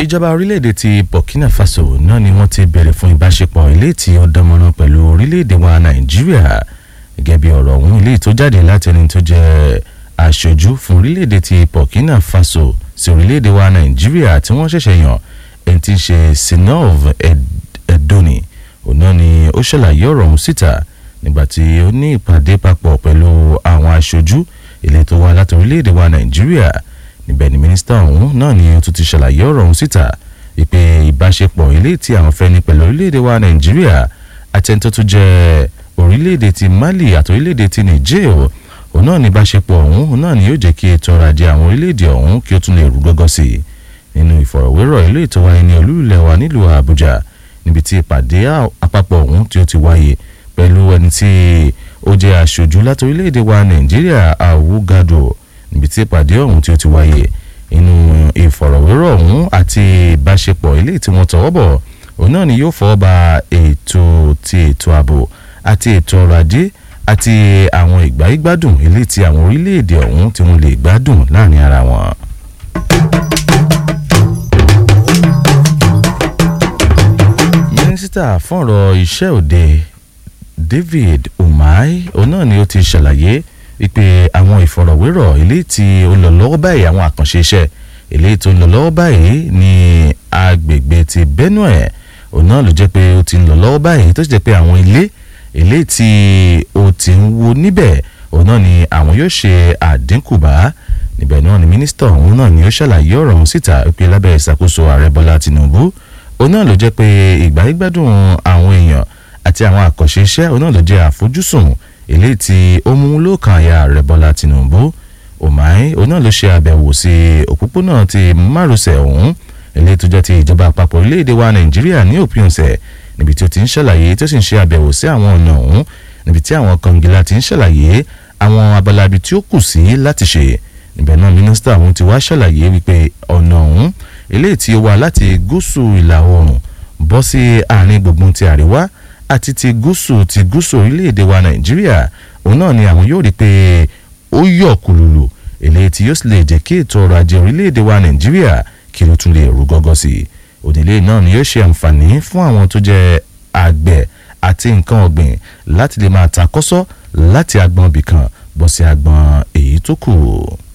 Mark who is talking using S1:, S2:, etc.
S1: ìjọba orílẹ̀-èdè ti Burkina Faso náà ni wọ́n ti bẹ̀rẹ̀ fún ìbáṣepọ̀ ilé tí ó dánmọ́rán pẹ̀lú orílẹ̀-èdè wa Nàìjíríà gẹ́gẹ́ bí ọ̀rọ̀ ọ̀hún ilé tó jáde láti ẹni tó jẹ́ aṣojú fún orílẹ̀-èdè ti Burkina Faso sí orílẹ̀-èdè wa Nàìjíríà tí wọ́n ṣẹ̀ṣẹ̀ yàn ẹni tí ń ṣe Sinov Edoni òun náà ni ó ṣàlàyé ọ̀rọ̀ ọ̀hún síta nígbà tí ó ní ìpàdé papọ̀ pẹ̀lú àwọn aṣojú ilé tó wá láti orílẹ̀-èdè wa Nàìjíríà níbẹ̀ ni mínísítà ọ̀hún náà ni ó tún ti ṣàlàyé ọ̀rọ̀ ọ̀hún síta ìpè ìbáṣepọ̀ ilé tí àwọn fẹ́ ní pẹ̀lú orílẹ̀-èdè wa Nàìjíríà àtẹni tó tún jẹ́ orílẹ̀-èdè ti Mali àti orílẹ̀-èdè ti Niger òun náà ní ìbáṣepọ̀ ọ̀hún òun náà ni yóò jẹ́ kí ètò ọrọ̀ ajé àwọn orílẹ̀-èdè ọ̀hún kí ó tún lè rú gọ́gọ́ sí i nínú ìfọ̀rọ̀wérọ̀ ilé ètò wáyé ní olúlẹ̀ wa nílùú Àbújá níbi tí ìpàdé àpapọ̀ ọ̀hún tí ó ti wáyé pẹ̀lú ẹni tí ó jẹ́ aṣojú láti orílẹ̀-èdè wa Nàìjíríà Awugado níbi tí ìpàdé ọ̀hún tí ó ti wáyé inú ìfọ̀rọ̀wérọ̀ ọ̀hún àti ìbáṣepọ̀ ilé tí wọ́n tọwọ́ bọ̀ òun náà ni yóò fọwọ́ ba ètò ti ètò ààbò àti ètò ọrọ̀ ajé àti àwọn ìgbáyégbádùn ilé tí àwọn orílẹ̀-èdè ọ̀hún tí wọ́n lè gbádùn láàrin ara wọn. mínísítà fún ọ̀rọ̀ iṣẹ́ òde David Umahi òun náà ni ó ti ṣàlàyé wípé àwọn ìfọ̀rọ̀wérọ̀ ilé tí ó lọ lọ́wọ́ báyìí àwọn àkànṣe iṣẹ́ ilé tó ń lọ lọ́wọ́ báyìí ní agbègbè ti Benue òun náà ló jẹ́ pé ó ti ń lọ lọ́wọ́ báyìí tó sì jẹ́ pé àwọn ilé ilé tí ó ti ń wo níbẹ̀ òun náà ni àwọn yóò ṣe àdínkù bá níbẹ̀ náà ni mínísítà òun náà ni ó ṣàlàyé ọ̀rọ̀ ọ̀hún síta pé lábẹ́ ìṣàkóso ààrẹ Bọ́lá Tinubu òun náà ló jẹ́ pé ìgbáyégbádùn àwọn èèyàn àti àwọn àkànṣe iṣẹ́ òun náà ló jẹ́ àfojúsùn eléyìí tí ó mú lókàn àyà ààrẹ Bọ́lá Tinubu Umahi òun náà ló ṣe àbẹ̀wò sí òpópónà ti márosẹ̀ ọ̀hún eléyìí tó jẹ́ ti ìjọba àpapọ̀ orílẹ̀-èdè wa Nàìjíríà ní òpin ọ̀sẹ̀ níbi tí ó ti ń ṣàlàyé tó sì ń ṣe àbẹ̀wò sí àwọn ọ̀nà ọ̀hún níbi tí àwọn kọ̀ǹgìlà ti ń ṣàlàyé àwọn abalabi tí ó kù sí láti ṣe níbẹ̀ náà mínísítà ọ̀hún ti wá ṣàlàyé wípé ọ̀nà ọ̀hún eléyìí tí ó wá láti gúúsù ìlà oòrùn bọ́ sí àárín gbùngbùn ti àríwá àti ti gúúsù ti gúúsù orílẹ̀-èdè wa Nàìjíríà òun náà ni àwọn yóò rí pé ó yọ̀ kùlùlù eléyìí tí yóò sì lè jẹ́ kí ètò ọrọ̀ ajé orílẹ̀-èdè wa Nàìjíríà kí ló tún lè rú gọ́gọ́ sí i òdìlé náà ni yóò ṣe àǹfààní fún àwọn tó jẹ́ àgbẹ̀ àti nǹkan ọ̀gbìn láti lè máa ta kọ́sọ́ láti agbọn ibìkan bọ́ sí agbọn èyí tó kù.